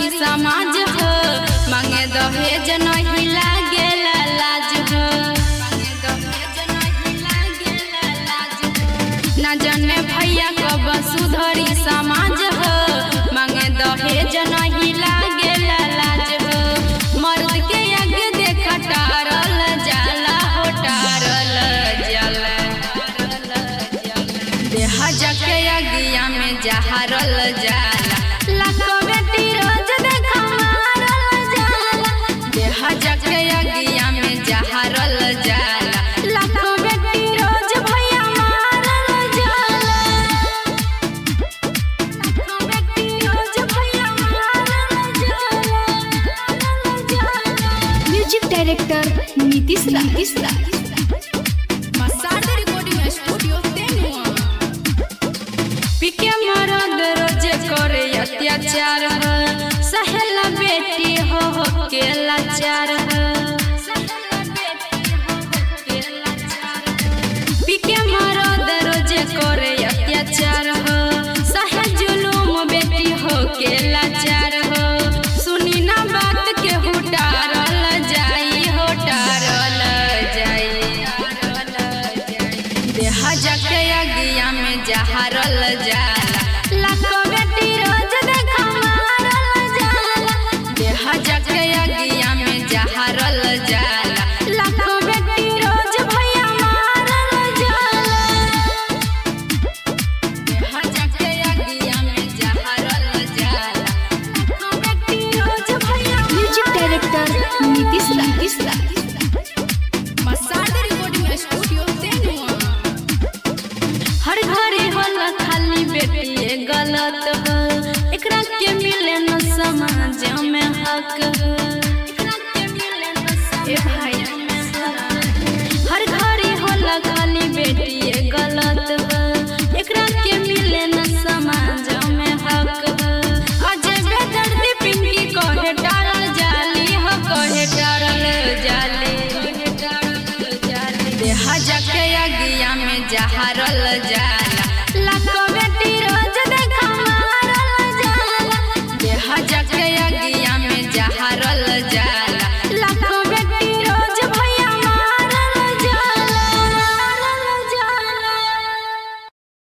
सुधरी समाज हो मांगे दहेज नहीं लागेला लाज हो मांगे दहेज नहीं लागेला लाज हो ना जाने भैया कब सुधरी समाज हो मांगे दहेज नहीं लागेला लाज हो मर्द के आगे देख टारल जाला हो टारल जाला देह जके अगिया में जहरल जाला लाखो बेटी रोज देख मारल जाला देह जके अगिया में जहरल जाला लाखो बेटी रोज भैया मारल जाला लाखो बेटी रोज भैया मारल जाला मारल जाला म्यूजिक डायरेक्टर नीतीश रा नीतीश रा मसाज रिकॉर्डिंग स्टूडियो तेनुआ पिके मरद रोज करे अत्याचार हो सहेला बेटी हो हो के लाचार हो पिके मरद रोज करे अत्याचार हो सहे जुलूम बेटी हो के लाचार हो सुनी ना बात के हुटारल जाई हुटारल जाई देह जके अगिया में जहरल जाला लाखो बेटी रोज देख मारल जाला देह जके अगिया में जहरल जाला लाखो बेटी रोज भैया मारल जाला देह जके अगिया में जहरल जाला लाखो बेटी रोज भैया म्यूजिक डायरेक्टर नीतीश रा नीतीश रा मसाज रिकॉर्डिंग स्टूडियो तेनुआ हर घरे होला खाली बेटी गलत हो एकरा के मिले न समाज में हक हो एकरा के मिले न समाज